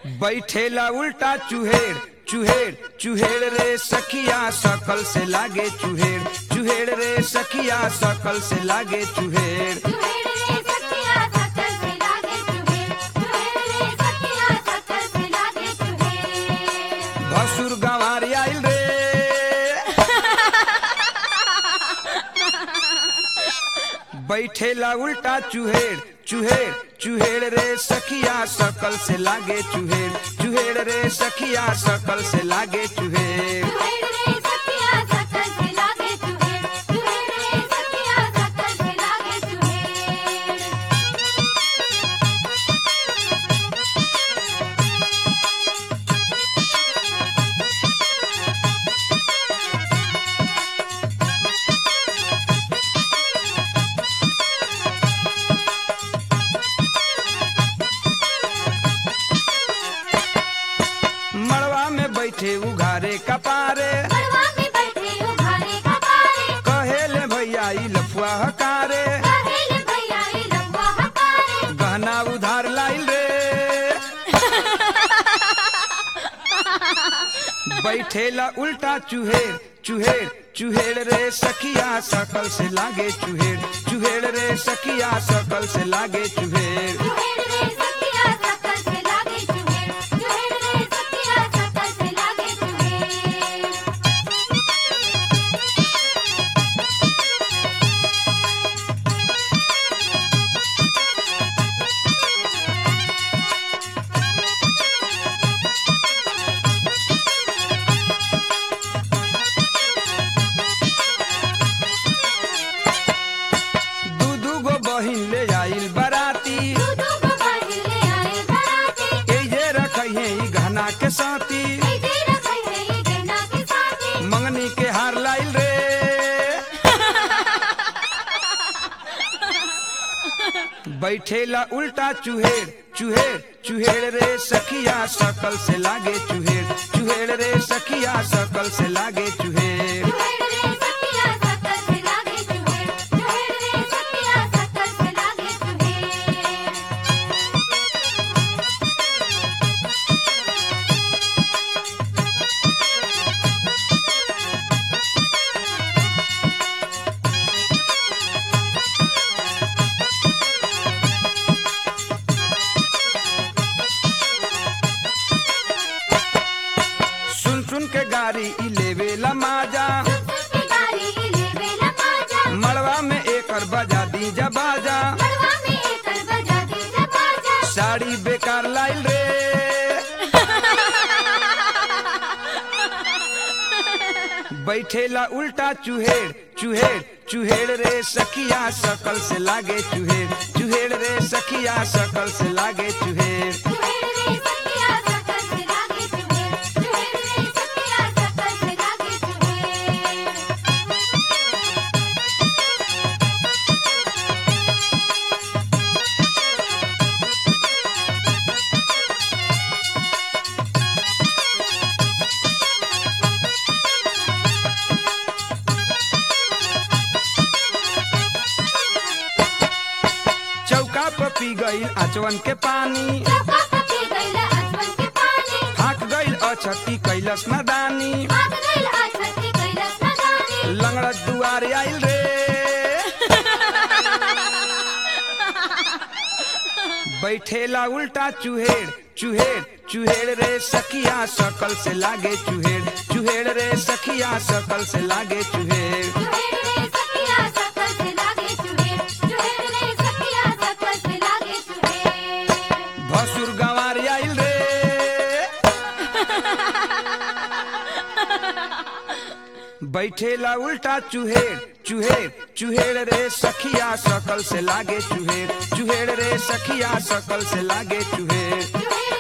बैठेला उल्टा चुहेड़ चुहेड़ चुहेड़ रे सखिया सकल से लागे चुहेड़ चुहेड़ रे सखिया सकल से लागे चुहेड़ चुहेड़ रे सखिया सकल से लागे चुहेड़ चुहेड़ रे सखिया सकल से लागे चुहेड़ भसुर गंवार आइल रे बैठेला उल्टा चुहेड़ चुहेड़ चुहेड़ रे सखिया सकल से लागे चुहेड़ चुहेड़ रे सखिया सकल से लागे चुहेड़ चुहेड़ रे सखिया सकल से लागे चुहेड़ चुहेड़ रे सखिया सकल से लागे चुहेड़ मड़वा में बैठे उघारे कपारे मड़वा में बैठे उघारे कपारे कहेले भैया ई लफुआ हकारे कहेले भैया ई लंबा हकारे गहना उधार लाइल रे बैठेला उल्टा चुहेड़ चुहेड़ चुहेड़ रे सखिया सकल से लागे चुहेड़ चुहेड़ रे सखिया सकल से लागे चुहेड़ चुहेड़ रे सखिया सकल से लागे चुहेड़ चुहेड़ रे सखिया सकल से लागे चुहेड़ दू दू गो बहिन ले आइल बराती दूधू को पहिले आए बराती एजे रखिए ई गहना के साथी ऐसे रखे है ये गन्ना के साथी मंगनी के हार लाइल रे बैठेला उल्टा चुहेड़ चुहेड़ चुहेड़ रे सखिया सकल से लागे चुहेड़ चुहेड़ रे सखिया सकल से लागे चुहेड़ चुहेड़ रे सखिया सकल से लागे चुहेड़ चुहेड़ रे सखिया सकल से लागे चुहेड़ सुन सुन के गाड़ी ई लेवेला माजा के गाड़ी लेवे लमाजा मड़वा में एकर बजा दी बाजा मड़वा में एकर बजा दी बाजा साड़ी बेकार लाइल रे बैठेला उल्टा चुहेड़ चुहेड़ चुहेड़ रे सखिया सकल से लागे चुहेड़ चुहेड़ रे सखिया सकल से लागे चुहेड़ चुहेड़ रे सखिया सकल से लागे चुहेड़ चुहेड़ रे सखिया सकल से लागे चुहेड़ चौका पर पी गई आचवन के पानी चौका पके गइला अजवन के पानी फाक गईल अछती कैलस नदानी भाग गइल अछती कैलाश नगानी लंगड़ा दुआरे आइल रे बैठेला उल्टा चुहेड़ चुहेड़ चुहेड़ रे सखिया सकल से लागे चुहेड़ चुहेड़ रे सखिया सकल से लागे चुहेड़ चुहेड़ रे सखिया सकल से लागे चुहेड़ चुहेड़ रे सखिया सकल से लागे चुहेड़ भसुर गंवार आइल रे बैठेला उल्टा चुहेड़ चुहेड़ चुहेड़ रे सखिया सकल से लागे चुहेड़ चुहेड़ रे सखिया सकल से लागे चुहेड़ चुहेड़